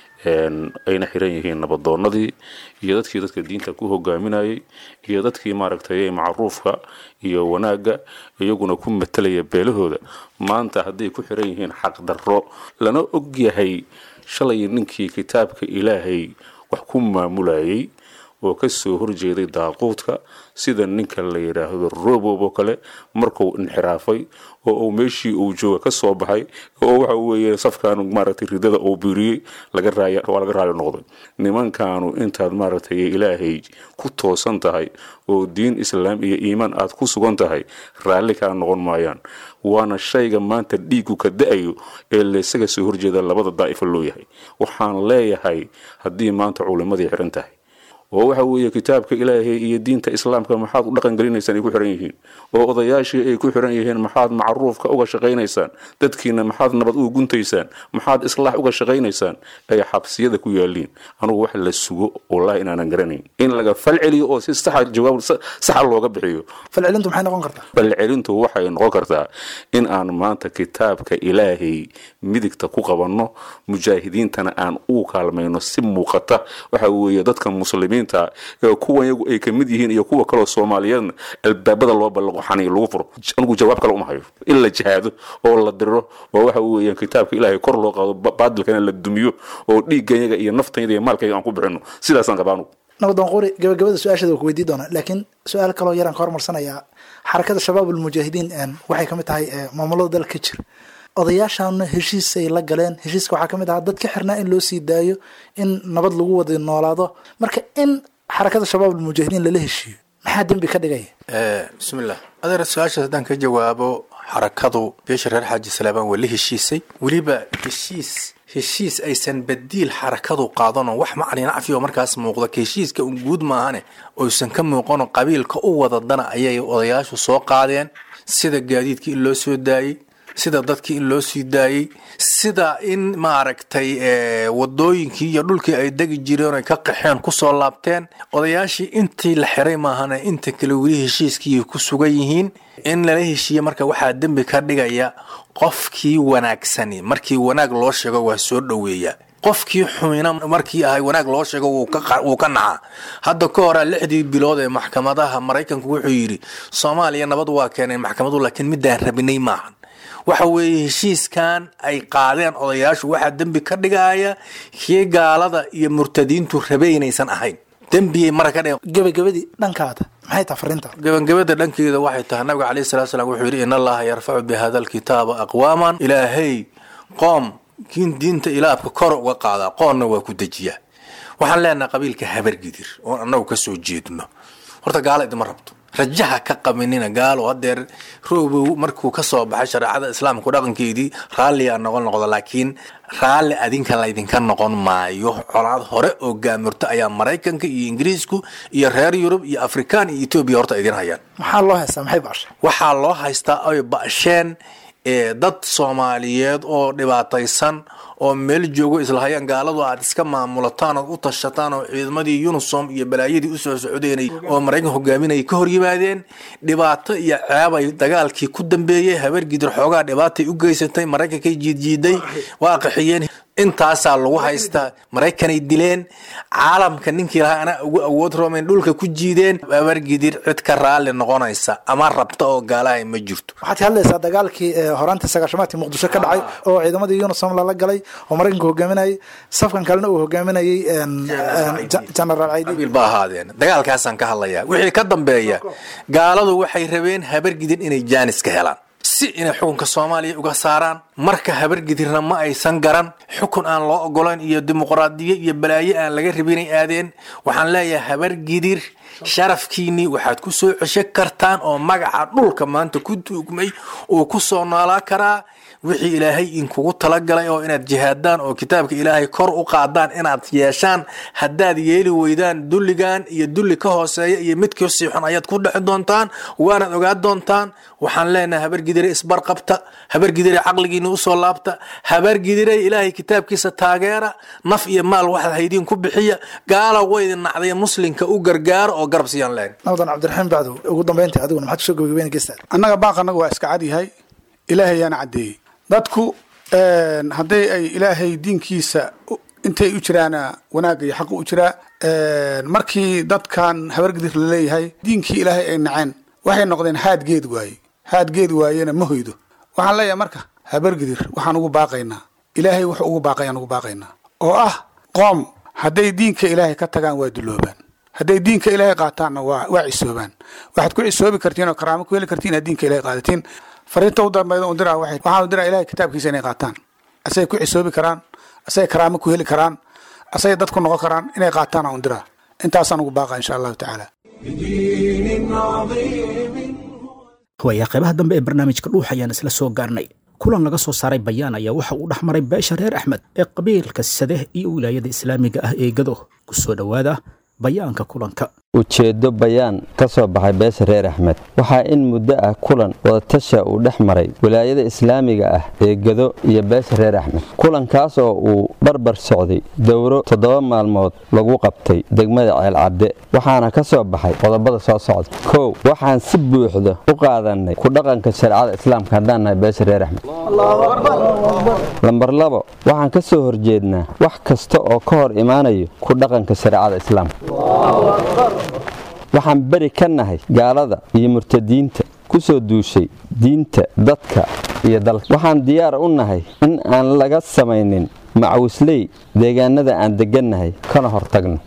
ayna xiran yihiin nabadoonadii iyo dadkii dadka diinta ku hogaaminayay iyo dadkii maaragtay macruufka iyo wanaagga iyaguna ku matalaya beelahooda maanta hadday ku xiran yihiin xaqdarro lana og yahay shalay ninkii kitaabka ilaahay wax ku maamulayay oo ka soo horjeeday daaquudka sida ninka la yidhaahdo robob oo kale markuu inxiraafay oo uu meeshii uu jooga ka soo baxay oo waxa weeye safkan maaragtay ridada uu biiriyey laga raaya waa laga raayo noqday nimankaanu intaad maaragtay ilaahay ku toosan tahay oo diin islaam iyo iimaan aad ku sugan tahay raalli kaa noqon maayaan waana shayga maanta dhiigu ka da-ayo ee laysaga soo horjeeda labada daa'ifo loo yahay waxaan leeyahay haddii maanta culimadii xiran tahay oo waxa weeye kitaabka ilaahay iyo diinta islaamka maxaad u dhaqan gelinaysaan ay ku xiran yihiin oo odayaashii ay ku xiran yihiin maxaad macruufka uga shaqaynaysaan dadkiina maxaad nabad uga guntaysaan maxaad islaax uga shaqaynaysaan ay xabsiyada ku yaaliin anugu wax la sugo wallahi inaanan garanayn in laga falceliyo oo si saxa jawaab saxa looga bixiyo falcelintu maxay noqon kartaa falcelintu waxay noqon kartaa in aan maanta kitaabka ilaahay midigta ku qabanno mujaahidiintana aan u kaalmayno si muuqata waxa weeye dadka muslimiinta ee kuwan iyagu ay ka mid yihiin iyo kuwa kaloo soomaaliyeedna albaabada loo ballaqo xaniy lagu furo anigu jawaab kale uma hayo in la jihaado oo la diro oo waxa weeyaan kitaabka ilaahay kor loo qaado baadilkana la dumiyo oo dhiigganyaga iyo naftayda iyo maalkayga aan ku bixino sidaasaan qabaa anugu nabadoon quri gabagabada su-aasheeda waa ku weydii doonaa laakiin su-aal kaloo yaraan ka hormarsanayaa xarakada shabaab almujaahidiin waxay kamid tahay maamulada dalka ka jira odayaashaana heshiisay la galeen heshiiska waxaa kamid ahaa dad ka xirnaa in loo sii daayo in nabad lagu wada noolaado marka in xarakada shabaab almujaahidiin lala heshiiyo maxaa dembi ka dhigaya bismillah adeer su-aashaas haddaan ka jawaabo xarakadu beesha reer xaaji salaabaan waa la heshiisay weliba heshiis heshiis aysan badiil xarakadu qaadano wax macalin nacfi oo markaas muuqda ka heshiiska un guud maahane oysan ka muuqano qabiilka u wadadana ayay odayaashu soo qaadeen sida gaadiidkii in loo soo daayey sida dadkii in loo sii daayey sida in maaragtay wadooyinkii iyo dhulkii ay degi jireen ay ka qaxeen kusoo laabteen odayaashii intii la xiray maahane inta kale weli heshiiskii ku sugan yihiin in lala heshiiye marka waxaa dembi ka dhigaya qofkii wanaagsani markii wanaag loo sheego waa soo dhoweeya qofkii xumina markii ahay wanaag loo sheego wuu ka nacaa hadda ka hora lixdii bilood ee maxkamadaha maraykanku wuxuu yidhi soomaaliya nabad waa keeneen maxkamadu laakiin midaan rabinay maahan waxa weeye heshiiskan ay qaadeen odayaashu waxaa dembi ka dhigaya kii gaalada iyo murtadiintu rabe inaysan ahayn dembiyay mara ka dhigeen gabagabadii dhankaada maxay tahay fariinta gabagabada dhankeeda waxay tahay nabiga calayhi salatu salaam wuxuu yidhi in allaha yarfacu bi hada alkitaaba aqwaaman ilaahay qoom kiin diinta ilaabka kor uga qaadaa qoonna waa ku dejiyaa waxaan leenahay qabiilka habargidir oon annagu ka soo jeedno horta gaalo idima rabto rajaha ka qaminina gaalo hadeer roobow markuu ka soo baxay shareecada islaamku dhaqankeedii raalliyaa noqon noqdo laakiin raalli adinka laydinka noqon maayo colaad hore oo gaamurto ayaa maraykanka iyo ingiriisku iyo reer yurub iyo afrikaan iyo etoobiya horta idin hayaan maxaa loo haystaa maxay baashay waxaa loo haystaa ay ba'sheen ee dad soomaaliyeed oo dhibaataysan oo meel joogo islahayaan gaaladu aad iska maamulataan ood u tashataan oo ciidamadii unisom iyo balaayadii usoo socdeenay oo maraykan hogaaminayay ka hor yimaadeen dhibaato iyo ceebay dagaalkii ku dambeeyey habeer gidir xoogaa dhibaatay u geysatay maraykankay jiidjiiday waa qaxiyeen intaasaa lagu haystaa maraykanay dileen caalamka ninkii lahaa anaa ugu awood roomayn dhulka ku jiideen habeer gidir cid ka raalli noqonaysa ama rabta oo gaalahay ma jirto waxaad ka hadlaysaa dagaalkii ee horaantii sagaashamaadkii muqdisho ka dhacay oo ciidamadii unisom lala galay oo maraykanka hogaaminayay safkan kalena uu hogaaminayay een, een, ja- generaal caydi qabiil ba ahaadeen dagaalkaasaan ka hadlayaa wixii ka dambeeya gaaladu waxay rabeen habargidir inay jaanis ka helaan si inay xukunka soomaaliya uga saaraan marka habargidirna ma aysan garan xukun aan loo ogolayn iyo dimuqraadiyo iyo balaayo aan laga rabinay aadeen waxaan leeyahay habargidir sharafkiinnii waxaad ku soo cesho kartaan oo magaca dhulka maanta ku tuugmay uu ku soo noolaa karaa wixii ilaahay inkugu talagalay oo inaad jihaadaan oo kitaabka ilaahay kor u qaadaan inaad yeeshaan haddaad yeeli weydaan dulligan iyo dulli ka hooseeya iyo mid ka sii xun ayaad ku dhexi doontaan waanaad ogaan doontaan waxaan leenahay habargidire isbarqabta habargidire caqligiina usoo laabta habargidire ilaahay kitaabkiisa taageera naf iyo maal waxaad haydiin ku bixiya gaala waydin nacday muslinka u gargaaro oo garab siiyaan leen nabadan cabdiraxiim bacdow ugu dambeyntii adiguna maxaad kusoo gabagabeyn geystaa annaga baaq annaga waa iska cad yahay ilaahay yaana caddeeyey dadku een, hadday ay ilaahay diinkiisa u- intay u jiraana wanaagga iyo xaqa u jiraa een, markii dadkan habargidir la leeyahay diinkii ilaahay ay naceen waxay noqdeen haad geed waaye haad geed waayena ma hoydo waxaan leeyahay marka habargidir waxaan ugu baaqaynaa ilaahay wuxuu ugu baaqayaan ugu baaqaynaa oo ah qoom hadday diinka ilaahay ka tagaan waa duloobaan hadday diinka ilaahay qaataanna waa waa cisoobaan waxaad ku cisoobi kartiin oo karaamo ku heli kartiin inaad diinka ilaahay qaadatiin fariinta u dambayda un diraa waxay waxaan u diraa ilaahay kitaabkiisa inay qaataan asay ku cisoobi karaan asay karaamo ku heli karaan asay dad ku noqon karaan inay qaataan aan u diraa intaasaan ugu baaqa insha allahu tacaala بدين عظيم waayaa qaybaha dambe ee barnaamijka dhuux ayaan isla soo gaarnay kulan laga soo saaray bayaan ayaa waxa uu dhex maray beesha reer axmed ee qabiilka sadeh iyo wilaayada islaamiga ah ee gado ku soo dhowaada bayaanka kulanka ujeeddo bayaan ka soo baxay beesha reer axmed waxaa in muddo ah kulan wadatasha uu dhex maray wilaayada islaamiga ah ee gado iyo beesha reer axmed kulankaas oo uu barbar socday dowro toddoba maalmood lagu qabtay degmada ceelcadde waxaana ka soo baxay qodobada soo socda kow waxaan si buuxda u qaadanay ku dhaqanka shareecada islaamka haddaan nahay beesha reer axmed lambar labo waxaan ka soo horjeednaa wax kasta oo ka hor imaanayo ku dhaqanka shareecada islaamka waxaan beri ka nahay gaalada iyo murtadiinta ku soo duushay diinta dadka iyo dalka waxaan diyaar u nahay in aan laga samaynin macawisley deegaanada aan deggannahay kana hortagno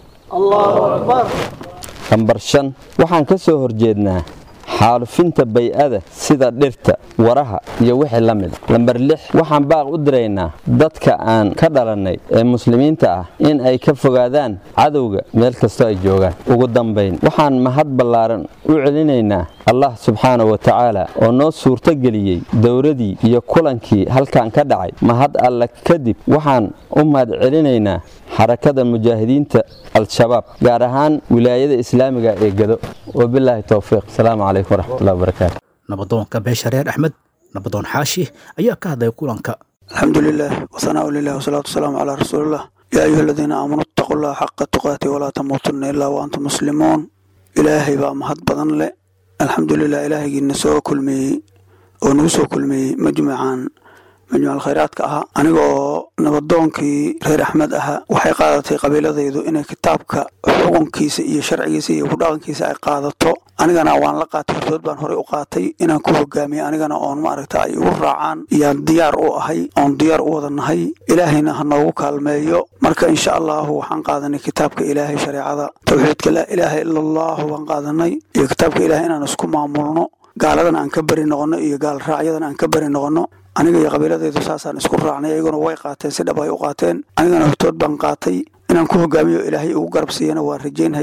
lambar shan waxaan ka soo horjeednaa xaalufinta bay-ada sida dhirta waraha iyo wixii la mid lambar lix waxaan baaq u diraynaa dadka aan ka dhalannay ee muslimiinta ah in ay ka fogaadaan cadowga meel kastoo ay joogaan ugu dambayn waxaan mahad ballaaran u celinaynaa allah subxaana wa tacaala oo noo suurto geliyey dowradii iyo kulankii halkan ka dhacay mahad alle kadib waxaan u mahad celinaynaa xarakada mujaahidiinta al-shabaab gaar ahaan wilaayada islaamiga ee gado wabilaahi towfiiq asalaamu calaykum waraxmatullahi wabarakaatu nabadoonka beesha reer axmed nabadoon xaashi ayaa ka hadlaya kulanka الحمد لله وثناء لله والصلاة والسلام على رسول الله يا أيها الذين آمنوا اتقوا الله حق تقاته ولا تموتن إلا وأنتم مسلمون إلهي بقى مهد بدن له الحمد لله إلهي نسو كل مي ونوسو كل مي مجمعان majmuuc alkhayraadka ahaa anigoo nabadoonkii reer axmed ahaa waxay qaadatay qabiiladaydu inay kitaabka xukunkiisa iyo sharcigiisa iyo kudhaqankiisa ay qaadato anigana waan la qaatay hortood baan horey u qaatay inaan ku hogaamiye anigana oon maaragta ay igu raacaan yaan diyaar u ahay oon diyaar u wada nahay ilaahayna ha noogu kaalmeeyo marka insha allahu waxaan qaadanay kitaabka ilaahay shareecada towxiidka laa ilaaha ila allahu baan qaadanay iyo kitaabka ilaahay inaan isku maamulno gaaladan aan ka beri noqono iyo gaal raacyadan aan ka beri noqono aniga iyo qabiiladaydu saasaan isku raacnay ayaguna way qaateen si dhab ay u qaateen anigana hortood baan qaatay inaan ku hogaamiyo ilaahay ugu garab siiyana waan rajaynhayaa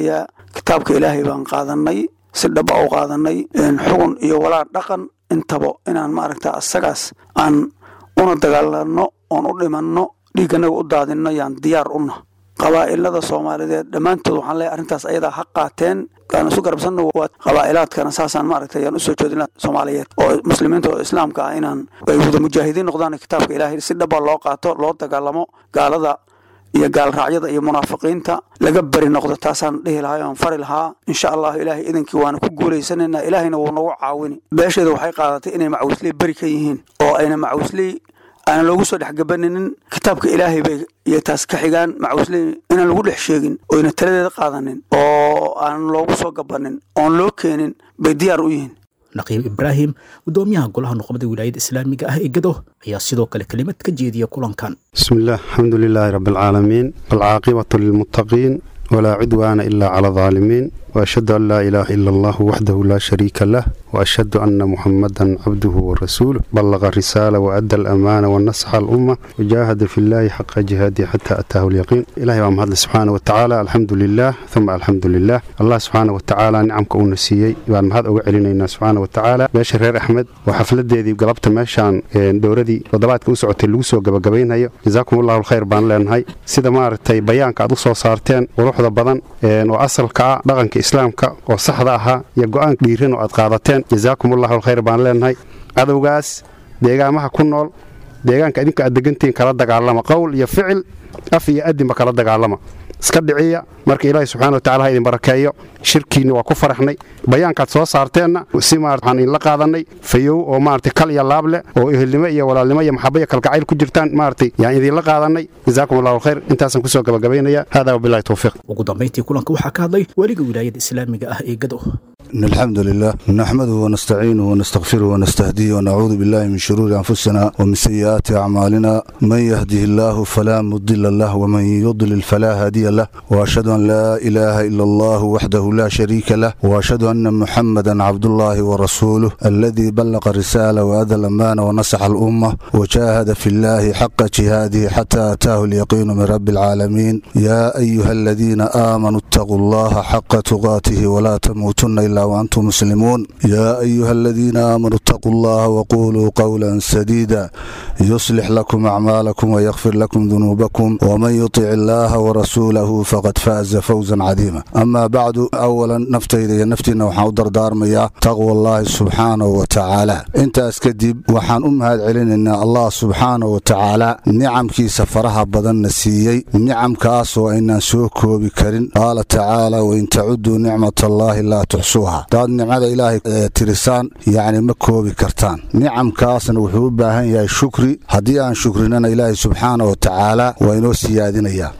kitaabka ilaahay baan qaadanay si dhaba u qaadanay xugun iyo walaa dhaqan intaba inaan maaragta asagaas aan una dagaalano oon u dhimanno dhiigganaga u daadinno yaan diyaar una qabaa'ilada soomaaliyeed dhammaantood waxaan leeyahay arrintaas ayadaa ha qaateen aan isu garabsanno waa qabaa'ilaadkana saasaan maaragtay ayaan usoo jeedina soomaaliyeed oo muslimiinta oo islaamka ah inaan ay wada mujaahidiin noqdaan kitaabka ilaahay si dhaba loo qaato loo dagaalamo gaalada iyo gaalraacyada iyo munaafiqiinta laga beri noqdo taasaan dhihi lahaa oon fari lahaa insha allahu ilaahay idankii waana ku guulaysanaynaa ilaahayna wuu nagu caawini beesheeda waxay qaadatay inay macawisley beri ka yihiin oo ayna macawisley aanan loogu soo dhex gabaninin kitaabka ilaahay bay iyo taas ka xigaan macawisley inaan lagu dhex sheegin oyna taladeeda qaadanin oo aanan loogu soo gabanin oon loo keenin bay diyaar u yihiin naqiib ibraahim gudoomiyaha golaha nuqbada wilaayada islaamiga ah ee gado ayaa sidoo kale kelimad ka jeediya kulankan بسم الله الحمد لله رب العالمين والعاقبة للمتقين ولا عدوان إلا على الظالمين وأشهد أن لا إله إلا الله وحده لا شريك له وأشهد أن محمدا عبده ورسوله بلغ الرسالة وأدى الأمانة ونصح الأمة وجاهد في الله حق جهاده حتى أتاه اليقين إلهي ومهد سبحانه وتعالى الحمد لله ثم الحمد لله الله سبحانه وتعالى نعمك ونسيي بان مهد أوعلينا سبحانه وتعالى باشا رير أحمد وحفلدي قلبت ماشان دوردي وضباتك وسعت اللوسو قبقبين هيا جزاكم الله الخير بان لين هاي سيدا مارتي بيانك أدو soo saarteen quruxda badan oo asalka ah dhaqanka islaamka oo saxda ahaa iyo go-aan dhiirin oo aad qaadateen jazaakum allahu alkhayr baan leenahay cadowgaas deegaamaha ku nool deegaanka idinka aad degantihiin kala dagaalama qowl iyo ficil af iyo adinba kala dagaalama iska dhiciya marka ilaahi subxana wa tacala ha idin barakeeyo shirkiinni waa ku faraxnay bayaankaad soo saarteenna si maarata waxaan idinla qaadanay fayow oo maarata kal iyo laab leh oo ehelnimo iyo walaalnimo iyo maxaba iyo kalgacayl ku jirtaan maaragtay yaan idinla qaadanay jazaakum allahu alkhayr intaasaan kusoo gabagabaynaya hada wabillahi towfiiq ugu dambayntii kulanka waxaa ka hadlay weliga wilaayada islaamiga ah ee gado إن الحمد لله نحمده ونستعينه ونستغفره ونستهديه ونعوذ بالله من شرور أنفسنا ومن سيئات أعمالنا من يهده الله فلا مضل له ومن يضلل فلا هادي له وأشهد أن لا إله إلا الله وحده لا شريك له وأشهد أن محمدا عبد الله ورسوله الذي بلغ الرسالة وأدى الأمانة ونصح الأمة وجاهد في الله حق جهاده حتى أتاه اليقين من رب العالمين يا أيها الذين آمنوا اتقوا الله حق تقاته ولا تموتن إلا وأنتم مسلمون يا أيها الذين آمنوا اتقوا الله وقولوا قولا سديدا يصلح لكم أعمالكم ويغفر لكم ذنوبكم ومن يطع الله ورسوله فقد فاز فوزا عظيما أما بعد أولا نفتي نفتينا وحاو دردار ميا تقوى الله سبحانه وتعالى انت اسكدب وحان أم هاد علينا إن الله سبحانه وتعالى نعم كي سفرها بدن نسيي نعم كاسو إن سوكو بكرين قال تعالى وإن تعدوا نعمة الله لا تحصوها daad nicmada ilaahay tirisaan yacni ma koobi kartaan nicamkaasna wuxuu u baahan yahay shukri haddii aan shukrinana ilaahay subxaana wa tacaala waa inoo siyaadinayaa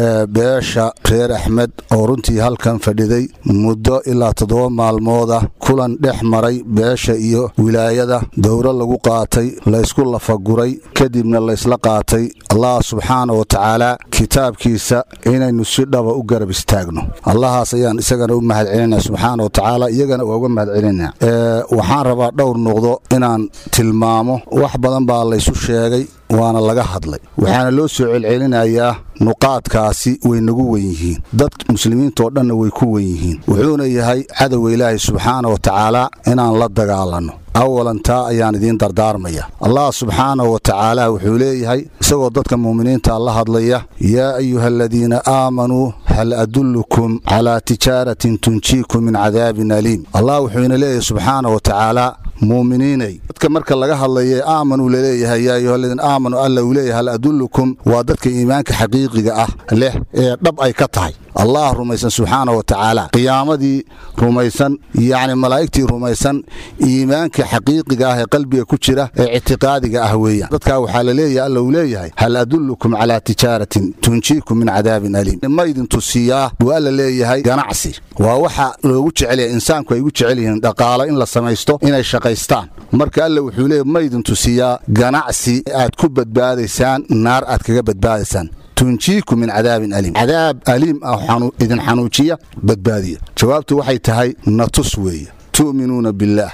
beesha reer axmed oo runtii halkan fadhiday muddo ilaa toddoba maalmooda kulan dhex maray beesha iyo wilaayada dowro lagu qaatay laysku lafaguray kadibna laysla qaatay allah subxaana wa tacaala kitaabkiisa inaynu si dhaba u garab istaagno allahaas ayaan isagana u mahad celinaa subxaana wa tacaala iyagana waa uga mahad celinaa waxaan rabaa dhowr noqdo inaan tilmaamo wax badan baa laysu sheegay waana laga hadlay waxaana loo soo celcelinayaa nuqaadkaasi way nagu wen yihiin dad muslimiintaoo dhanna way ku wen yihiin wuxuuna yahay cadowga ilaahay subxaana wa tacaala inaan la dagaalanno awalan taa ayaan idiin dardaarmaya allah subxaanahu wa tacaala wuxuu leeyahay isagoo dadka muuminiinta la hadlaya yaa ayuha aladiina aamanuu hal adullukum calaa tijaaratin tunjiikum min cadaabin aliim allah wuxuu ina leeyahay subxaana wa tacaala muuminiinay dadka marka laga hadlaya aamanuu laleeyahay yaa ayuha aladiina aamanuu alla uu leeyahay hal adullukum waa dadka iimaanka xaqiiqiga ah leh ee dhab ay ka tahay allah rumaysan subxaana wa tacaala qiyaamadii rumaysan yacni malaa'igtii rumaysan iimaanka xaqiiqiga ah ee qalbiga ku jira ee ictiqaadiga ah weeyaan dadkaa waxaa la leeyahay alla uu leeyahay hal adullukum calaa tijaaratin tunjiikum min cadaabin aliim ma idin tusiyaa buu alla leeyahay ganacsi waa waxa loogu jecelyahay insaanku ay ugu jecel yihiin dhaqaalo in la samaysto inay shaqaystaan marka alla wuxuu leeyahy ma idin tusiyaa ganacsi aad ku badbaadaysaan naar aad kaga badbaadaysaan tunjiikum min cadaabin aliim cadaab aliim ah idin xanuujiya badbaadiya jawaabtu waxay tahay natus weeye tu'minuuna billaah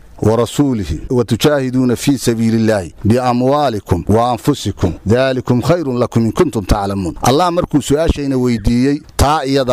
ورسوله وتجاهدون في سبيل الله بأموالكم وأنفسكم ذلكم خير لكم إن كنتم تعلمون الله مركو سؤاشينا ويديي تا إيضا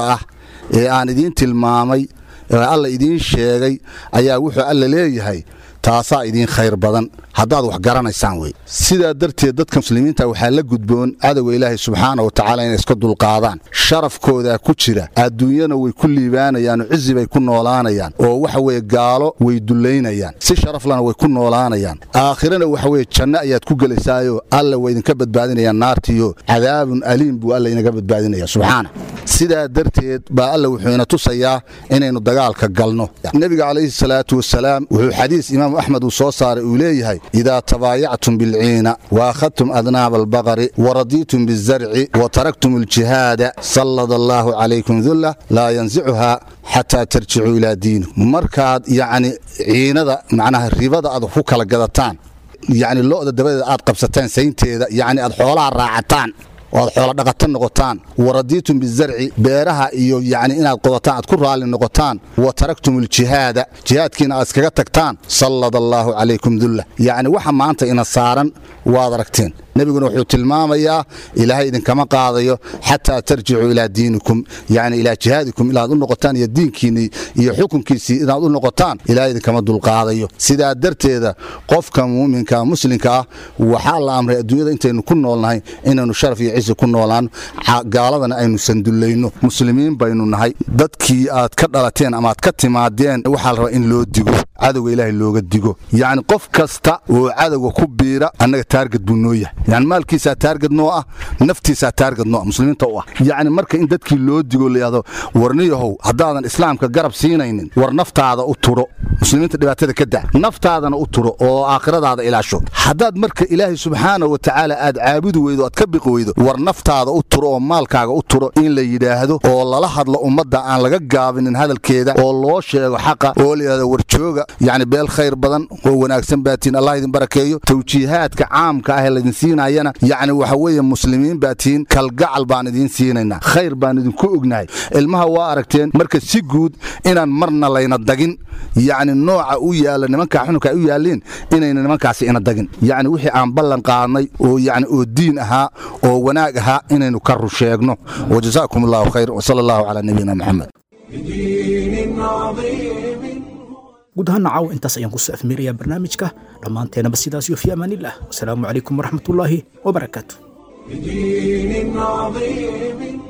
ee aan idiin tilmaamay ee alla idiin sheegay ayaa wuxuu alla leeyahay taasaa idiin khayr badan haddaad wax garanaysaan wey sidaa darteed dadka muslimiinta waxaa la gudboon cadowga ilaahay subxaana wa tacaala inay iska dulqaadaan sharafkoodaa ku jira adduunyana way ku liibaanayaan oo cizi bay ku noolaanayaan oo waxa weye gaalo way dullaynayaan si sharaflana way ku noolaanayaan aakhirana waxa weye janno ayaad ku gelaysaayo alla waa idinka badbaadinayaan naartiyo cadaabun aliim buu alla inaga badbaadinaya subxaana sidaa darteed baa alla wuxuu ina tusayaa inaynu dagaalka galno nebiga calayhi salaatu wasalaam wuxuu xadiis imaamu axmed uu soo saaray uu leeyahay idaa tabaayactum bilciina waakhadtum adnaaba albaqari waradiitum bizarci wataraktum aljihaada sallada allaahu calaykum dulla laa yansicuhaa xataa tarjicuu ilaa diinikum markaad yacni ciinada macnaha ribada aad ku kala gadataan yacni lo'da dabadeeda aad qabsataan saynteeda yacni aad xoolaha raacataan oo aad xoolo dhaqato noqotaan waradiitum bizarci beeraha iyo yacni inaad qodataan aad ku raalli noqotaan wa taraktum aljihaada jihaadkiina aad iskaga tagtaan sallada allaahu calaykum dulla yacni waxa maanta ina saaran waad aragteen nebiguna wuxuu tilmaamayaa ilaahay idinkama qaadayo xataa tarjicuu ilaa diinikum yacni ilaa jihaadikum inaad u noqotaan iyo diinkiinnii iyo xukunkiisii inaad u noqotaan ilaahay idinkama dulqaadayo sidaa darteeda qofka muuminka muslimka ah waxaa la amray adduunyada intaynu ku noolnahay inaynu sharaf iyo cisi ku noolaano gaaladana aynu sandullayno muslimiin baynu nahay dadkii aad ka dhalateen ama aad ka timaadeen waxaa la rabaa in loo digo cadowga ilaahay looga digo yacni qof kasta oo cadowga ku biira annaga taargad buu noo yahay yani maalkiisaa taargad noo ah naftiisaa taargad noo ah muslimiinta u ah yacni marka in dadkii loo digo layihahdo warniyahow haddaadan islaamka garab siinaynin war naftaada u turo muslimiinta dhibaatada ka daa naftaadana u turo oo aakhiradaada ilaasho haddaad marka ilaahay subxaana wa tacaala aad caabudi weydo aad ka biqi weydo war naftaada u turo oo maalkaaga u turo in la yidhaahdo oo lala hadlo ummadda aan laga gaabinin hadalkeeda oo loo sheego xaqa oo layidhahdo warjooga yacni beel khayr badan oo wanaagsan baatiin allah idin barakeeyo tawjiihaadka caamka ah ee laydin siinayana yacni waxa weeye muslimiin baatiin kalgacal baan idiin siinaynaa khayr baan idinku ognahay ilmaha waa aragteen marka si guud inaan marna layna dagin yacni nooca u yaalla nimanka xununka ay u yaalliin inayna nimankaasi ina dagin yacni wixii aan ballan qaadnay oo yacni oo diin ahaa oo wanaag ahaa inaynu ka rusheegno wajazaakum allahu khayr wasala allahu calaa nabiyina maxamed guud ahaan caawa intaas ayaan kusoo afmeerayaa barnaamijka dhammaanteenaba sidaas iyo fi amaanillah wasalaamu calaykum waraxmatullaahi wabarakaatu بدين عظيم